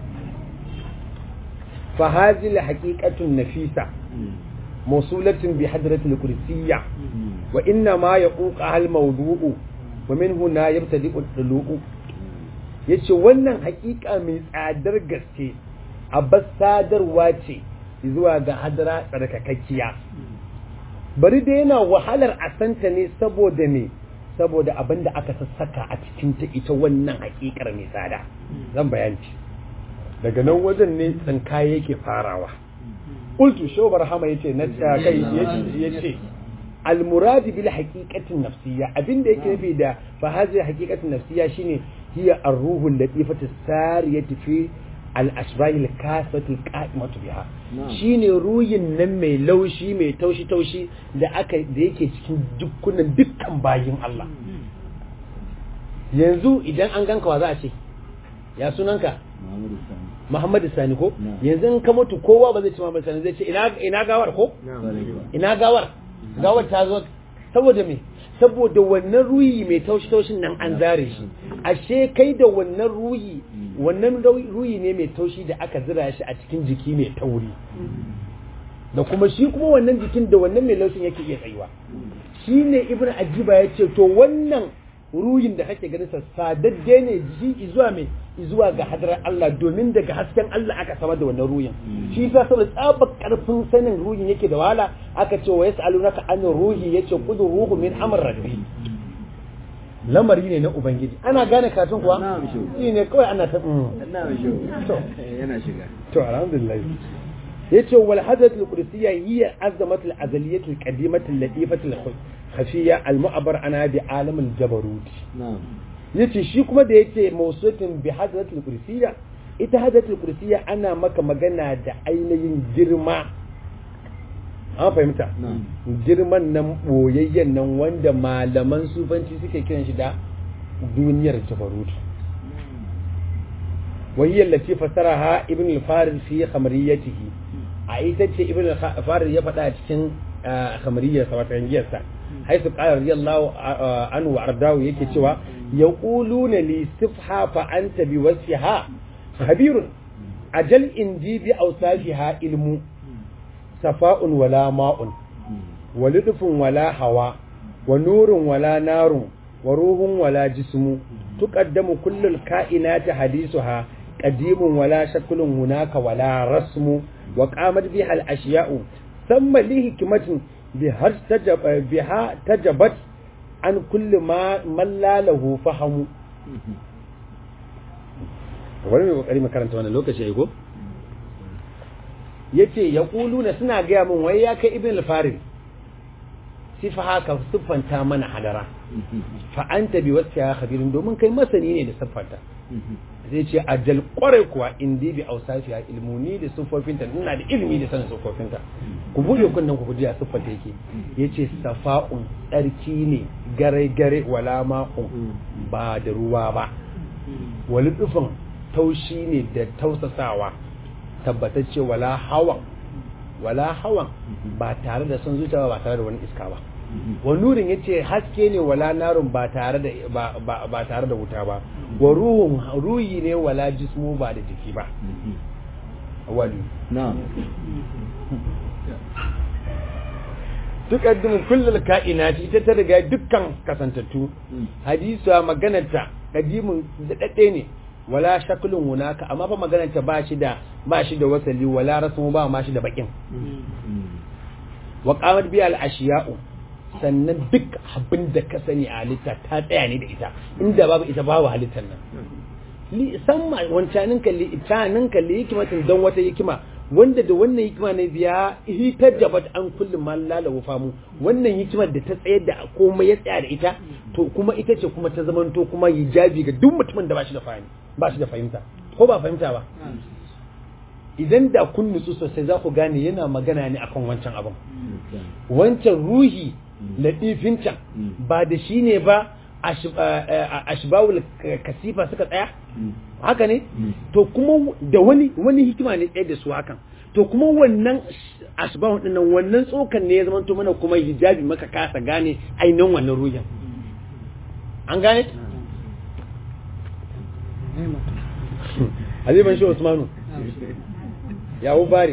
فهذه الحقيقة النفيسة موصولة بحضرة الكرسية وإنما يقوقها الموضوع ومن هنا يبتدئ الطلوع yace wannan hakika mai tsadar gaske a sadarwa ce zuwa ga hadara tsarkakakkiya bari da yana wahalar a santa ne saboda me saboda abin da aka sassaka a cikin ta ita wannan hakikar mai tsada zan bayanci daga nan wajen ne tsinkaye yake farawa qultu shaw barhama yace na kai yace almurad bil haqiqatin nafsiyya abinda yake nufi da fa hazi haqiqatin nafsiyya shine hiya ar-ruhu al-latifatu sariyatu fi al-ashbah al-kasatu al-qa'imatu biha shine ruhin nan mai laushi mai taushi taushi da aka da yake cikin dukkanin dukkan bayin Allah yanzu idan an ganka wa za a ce ya sunanka Muhammadu Sani ko yanzu in ka mutu kowa ba zai ci Muhammadu Sani zai ce ina ina gawar ko ina gawar gawar ta zo saboda me saboda wannan ruhi mai taushi taushin nan an zare shi ashe kai da wannan ruhi wannan ruhi ne mai taushi da aka zira shi a cikin jiki mai tauri da kuma shi kuma wannan jikin da wannan mai laushin yake iya tsayuwa shine ibnu ajiba ya ce to wannan ruhin da kake ganin sa sadadde ne ji zuwa mai zuwa ga hadarar Allah domin daga hasken Allah aka samar da wannan ruhin shi yasa saboda tsabar karfin sanin ruhin yake da wahala aka ce wa yas'alunaka an ruhi yace qudu ruhu min amr rabbi lamari ne na ubangiji ana gane katun kuwa shi ne kawai ana ta yana shiga to alhamdulillah yace wal hadat al qudsiyya hiya azamat al azaliyyah al qadimat al latifat al khafiyya al mu'abbar ana bi alam al jabarut yace shi kuma da yake mawsutin bi hadat al qudsiyya ita hadat al qudsiyya ana maka magana da ainihin girma an fahimta girman nan boyayyen nan wanda malaman sufanci suke kiran shi da duniyar jabarut وهي التي فسرها ابن الفارس في خمريته a ita ce ibn al-farid ya faɗa a cikin khamariyar sa wata yangiyar sa haisu qala radiyallahu anhu wa ardahu yake cewa yaquluna li sifha fa anta bi wasfiha khabirun ajal indi bi awsafiha ilmu safa'un wala ma'un wa ludfun wala hawa wa nurun wala narun wa ruhun wala jismu tuqaddamu kullul kainati hadisuha qadimun wala shaklun hunaka wala rasmu وقامت بها الأشياء ثم لحكمة بها تجب بها تجبت عن كل ما من لا له فهم wani mai kokari makaranta wannan lokaci ya go yace ya na suna gaya min wai ya kai ibn al-farid sifa haka siffanta mana hadara fa anta bi wasiya khabirin domin kai masani ne da siffanta zai ce ajal kwarai kuwa indi bi ausafiya ilmuni da siffofinta ina da ilimi da sanin siffofinta ku buɗe kunnen ku ji a siffata yake yace safa'un tsarki ne gare gare wala ma'un ba da ruwa ba wali tsufin taushi ne da tausasawa tabbatacce wala hawan wala hawan ba tare da son zuciya ba tare da wani iska ba wa nurin yace haske ne wala narun ba tare da ba tare da wuta ba wa ruhun ruhi ne wala jismu ba da jiki ba wali na'am tukaddimu kullul kainati ita ta riga dukkan kasantattu hadisa maganarta kadimun dadade ne wala shaklun hunaka amma fa maganarta ba shi da ba shi da wasali wala rasmu ba ma shi da bakin wa qamat bi al ashiya'u sannan duk abin da ka sani a halitta ta tsaya ne da ita inda babu ita babu halittar nan li samma wancanin kalli itanin kalli hikimatin don wata hikima wanda da wannan hikima ne biya hitar da bat an kullum ma lalawa famu wannan hikimar da ta tsayar da komai ya tsaya da ita to kuma ita ce kuma ta zamanto kuma hijabi ga duk mutumin da ba shi da fahimta ba shi da fahimta ko ba fahimta ba idan da kun nutsu sosai za ku gane yana magana ne akan wancan abin wancan ruhi latifin can ba da shi ne ba ashbawul kasifa suka tsaya haka ne to kuma da wani wani hikima ne tsaye da su hakan to kuma wannan ashbawul dinnan wannan tsokan ne ya zama to mana kuma hijabi maka kasa gane ainihin wannan ruhin an gane Aziban shi Usmanu yawo bari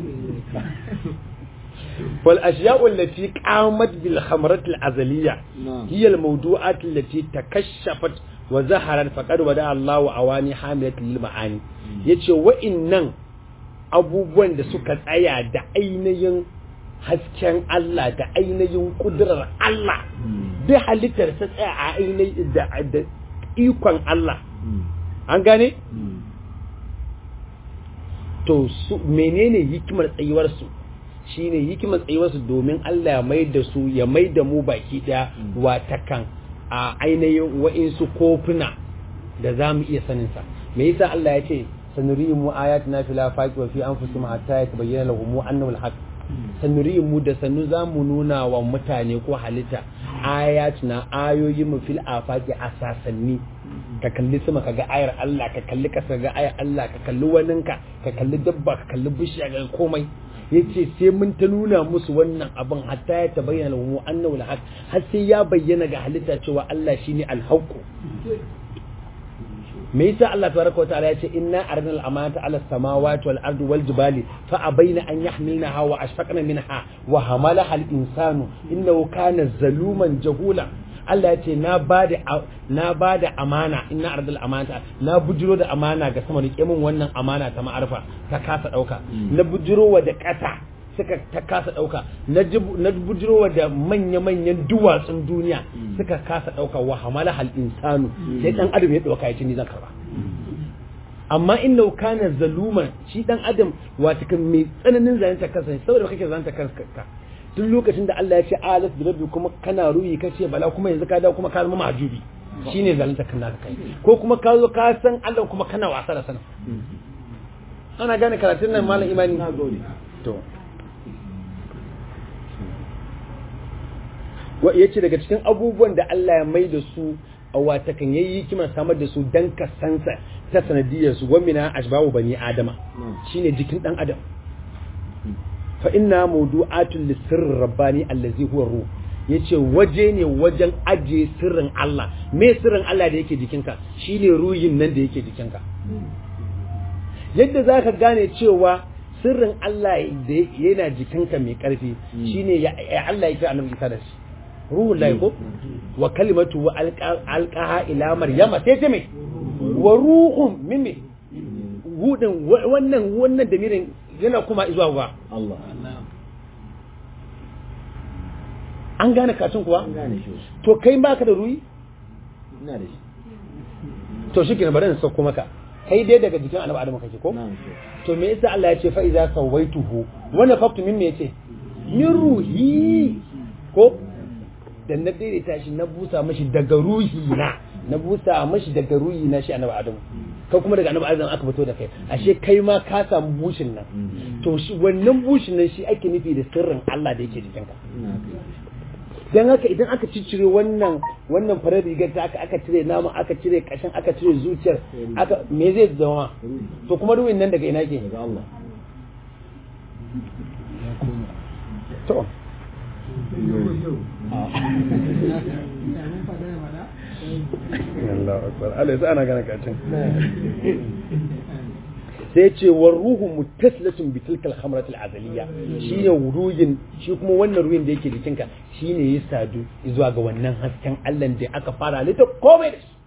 فالأشياء التي قامت بالخمرة الأزلية هي الموضوعات التي تكشفت وظهرت فقد ودع الله أواني حاملة للمعاني yace wa'innan abubuwan da suka tsaya da ainihin hasken Allah da ainihin kudurar Allah duk halittar ta tsaya a ainihin da ikon Allah an gane to su menene hikimar tsayuwarsu shine hikimar tsayuwarsu domin Allah ya mai da su ya mai da mu baki daya watakan a ainihin wa'insu kofuna da za mu iya saninsa me yasa Allah ya ce sanuriyin mu ayatina fil afaqi wa fi anfusihim hatta yatabayyana lahum annahu al-haq sanuriyin mu da sanu za mu nuna wa mutane ko halitta ayatina ayoyin mu fil afaqi asasanni ka kalli sama ka ga ayar Allah ka kalli kasa ga ayar Allah ka kalli waninka ka kalli dabba ka kalli bishiya ga komai yace sai mun ta nuna musu wannan abin hatta ya tabayyana lahum annahu al har sai ya bayyana ga halitta cewa Allah shine al-haqq me yasa Allah tabaraka wa ta'ala ya ce inna arnal amanata ala samawati wal ardi wal jibali fa abaina an yahmilnaha wa ashfaqna minha wa hamalaha al insanu innahu kana zaluman jahula Allah ya ce na bada na bada amana inna ardal amanata na bujiro da amana ga sama rike min wannan amana ta ma'arfa ta kasa dauka na bujiro wa da kasa suka ta kasa dauka na bujiro da manya-manyan duwatsun duniya suka kasa dauka wa hamala hal insanu sai dan adam ya dauka ya ce ni zan karba amma inna kana zaluman shi dan adam wata kan mai tsananin zalunta kansa saboda kake zalunta kanka duk lokacin da Allah ya ce alas bi rabbi kuma kana ruyi kace bala kuma yanzu ka dawo kuma ka zama majubi shine zalunta kan naka kai ko kuma ka zo ka san Allah kuma kana wasa da sana ana gane karatun nan malam imani to ya ce daga cikin abubuwan da Allah ya mai da su a watakan yayi hikimar samar da su dan kasansa ta sanadiyar su gwamina ashbahu bani adama shine jikin dan adam fa inna mawdu'atul lisirr rabbani allazi huwa ruh yace waje ne wajen aje sirrin Allah me sirrin Allah da yake jikinka shine ruhin nan da yake jikinka yadda zaka gane cewa sirrin Allah da yana jikinka mai karfi shine ya Allah ya kira annabi Isa da shi ruhun lahi ko wa kalimatu wa alqaha ila maryama sai ta mai wa ruhun mimmi hudin wannan wannan damirin yana kuma zuwa ga Allah an gane kacin kuwa an gane shi to kai baka da ruhi ina da shi to shi bari in sauko maka kai dai daga jikin annabi adamu kake ko na'am shi to me yasa Allah ya ce fa iza sawaituhu wannan faktu min me yace min ruhi ko da na daidaita shi na busa mashi daga ruhi na na busa mashi daga ruhi na shi annabi adamu kai kuma daga annabi adamu aka fito da kai ashe kai ma ka samu bushin nan to shi wannan bushin nan shi ake nufi da sirrin Allah da yake jikinka ina kai dan haka idan aka ciccire wannan wannan farar rigar ta aka aka cire nama aka cire kashin aka cire zuciyar aka me zai zama to kuma ruwin nan daga ina ke daga Allah to Allah akbar Allah sai ana gana kacin sai ce war ruhu mutaslatun bi tilkal khamrat al azaliya shine ruhin shi kuma wannan ruhin da yake jikinka shine ya sadu zuwa ga wannan hasken Allah da aka fara halitta komai da shi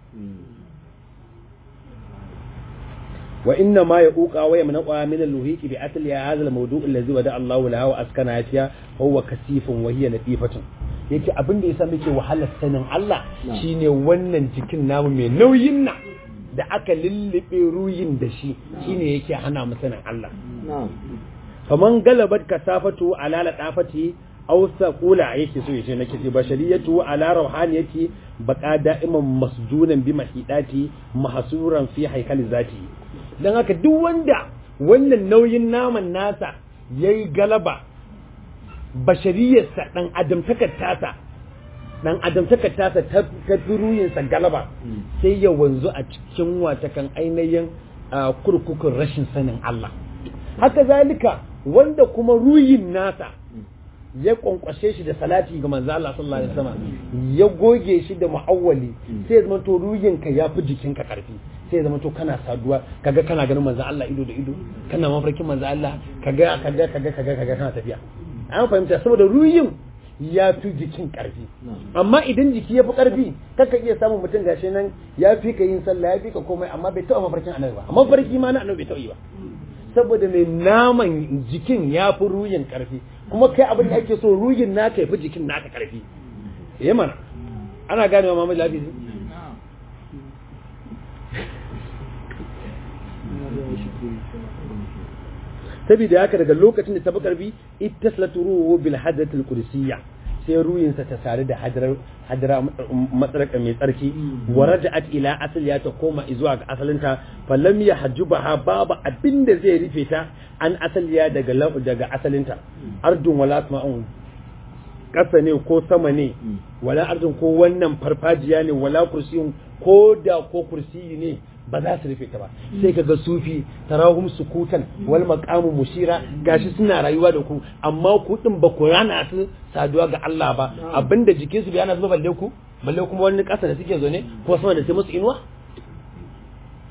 wa inna ma yaquqa wa yamnaqa min al-luhiqi bi atli hadha al-mawdu' alladhi wada Allahu lahu wa askana fiha huwa kasifun wa hiya latifatun yake abin da yasa muke wahalar sanin Allah shine wannan jikin namu mai nauyin nan da aka lullube ruyin da shi shine yake hana mu sanin Allah na'am kaman galabat kasafatu ala ladafati aw saqula yake so yace nake ce bashariyatu ala ruhaniyati baqa da'iman masjunan bi mahidati mahsuran fi haikal zati dan haka duk wanda wannan nauyin naman nasa yayi galaba bashariyarsa dan adamtakar tasa dan adamtakar tasa ta ruyinsa galaba sai ya wanzu a cikin watakan ainihin a kurkukun rashin sanin Allah haka zalika wanda kuma ruyin nasa ya kwankwashe shi da salati ga manzo Allah sallallahu alaihi wasallam ya goge shi da muawwali sai zama to ruyin ka yafi jikin ka karfi sai zama to kana saduwa kaga kana ganin manzo Allah ido da ido kana mafarkin manzo Allah kaga kaga kaga kaga kaga kana tafiya an fahimta saboda ruyin ya fi jikin karfi amma idan jiki ya fi karfi kaka iya samun mutum gashi nan ya fi ka yin sallah ya fi ka komai amma bai taɓa mafarkin annabi ba amma farki ma na annabi bai taɓa yi ba saboda mai naman jikin ya fi ruyin karfi kuma kai abin da ake so ruyin naka ya fi jikin naka karfi ya mana ana gane wa mamaye lafi saboda haka daga lokacin da ta fi karfi ittaslatu ruhu bil hadratil qudsiyya sai ruyinsa ta sare da hadara matsaraka mai tsarki wa raja'at ila asaliya ta koma zuwa ga asalinta falam ya hajjubaha babu abin da zai rufe ta an asaliya daga daga asalinta ardun wala sama'un ƙasa ne ko sama ne wala ardun ko wannan farfajiya ne wala kursiyun ko da ko kursiyi ne ba za su rufe ta ba sai kaga sufi tarahum sukutan wal maqamu mushira gashi suna rayuwa da ku amma ku din ba ku rana su saduwa ga Allah ba abinda jikin su bai ana zuba balle ku balle kuma wani kasa da suke zo ne ko sama da sai musu inuwa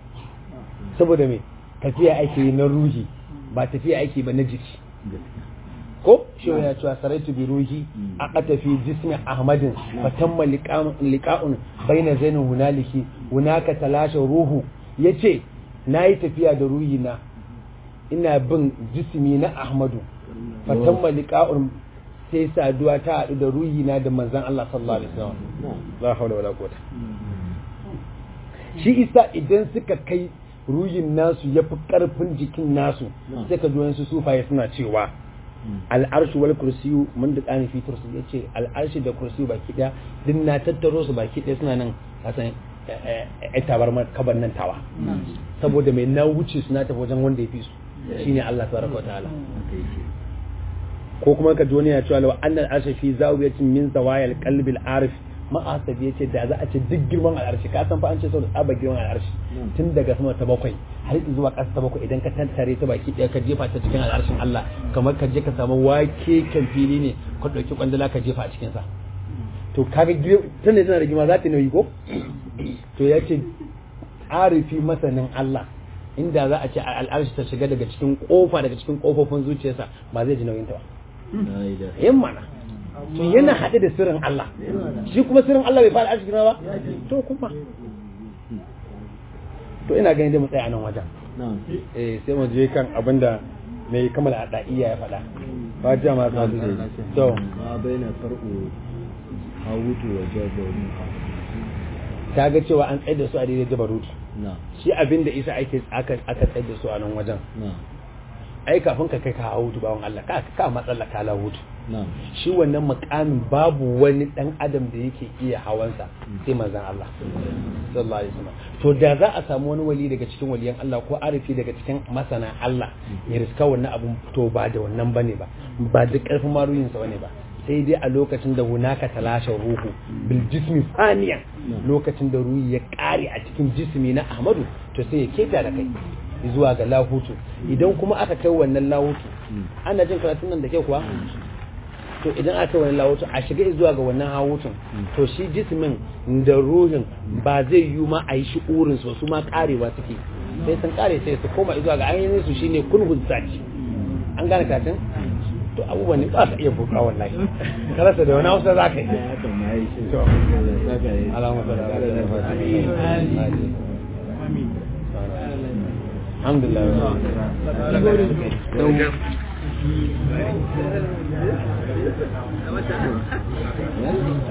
saboda me tafiya ake yi na ruhi ba tafiya ake ba na jiki ko shi ya cewa saraitu bi ruhi a qatafi jismi ahmadin fa tamma liqa'un baina zainin hunaliki hunaka talasha ruhu yace nayi tafiya da ruhi na ina bin jismi na ahmadu fa tamma liqa'un sai saduwa ta haɗu da ruhi na da manzon Allah sallallahu alaihi wasallam la hawla wala quwwata shi isa idan suka kai ruhin nasu yafi karfin jikin nasu sai ka ji su sufaye suna cewa al'arshi wal kursiyu mun da tsani fi tursu ya ce al'arshi da kursiyu baki ɗaya duk na tattaro su baki ɗaya suna nan kasan a tabar kabar nan tawa saboda mai na wuce suna tafi wajen wanda ya fi su shine Allah tabaraka wa ta'ala ko kuma ka ji wani ya cewa lawa annal arshi fi zawiyatin min zawayal qalbil arif ma'asabi yace da za a ce duk girman al'arshi ka san fa an ce saboda tsaba girman al'arshi tun daga sama ta bakwai har zuwa ƙasa ta bakwai idan ka tantare ta baki ɗaya ka jefa ta cikin al'arshin Allah kamar ka je ka samu wake kan fili ne ka ɗauki kwandala ka jefa a cikin sa to kaga tun da tana da girma za ta nauyi ko to ya ce arifi masanin Allah inda za a ce al'arshi ta shiga daga cikin kofa daga cikin kofofin zuciyarsa ba zai ji nauyin ta ba yin mana to yana haɗe da sirrin Allah shi kuma sirrin Allah bai fara arziki ba to kuma to ina ganin dai mu tsaya a nan wajen eh sai mu je kan abinda mai kamala a da'iya ya faɗa fatiha ma sa su to ma baina far'u hawutu wa jabaru ta ga cewa an tsaye da su a daidai jabarutu na shi abinda isa ake aka aka tsaye da su a nan wajen na ai kafin ka kai ka hawutu bawon Allah ka ka matsala ka lahutu na shi wannan makamin babu wani dan adam da yake iya hawansa sai manzon Allah sallallahu alaihi wasallam to da za a samu wani wali daga cikin waliyan Allah ko arifi daga cikin masana Allah ya riska wannan abun to ba da wannan bane ba ba da karfin maruyin sa bane ba sai dai a lokacin da hunaka talasha ruhu bil jismi faniyan lokacin da ruhi ya kare a cikin jismi na Ahmadu to sai ya keta da kai zuwa ga lahutu idan kuma aka kai wannan lahutu ana jin karatun nan da ke kuwa to idan aka wani lahutu a shiga zuwa ga wannan hawutun to shi jismin da ruhin ba zai yi ma a yi shi urin su su ma karewa suke sai sun kare sai su koma zuwa ga ainihin su shine kunhun saki an gane katin to abubuwan ne ba su iya buka wallahi karasa da wani hausa za ka yi ya kama yi shi To. Allah ya saka yi alamu Allah ya saka yi. alhamdulillah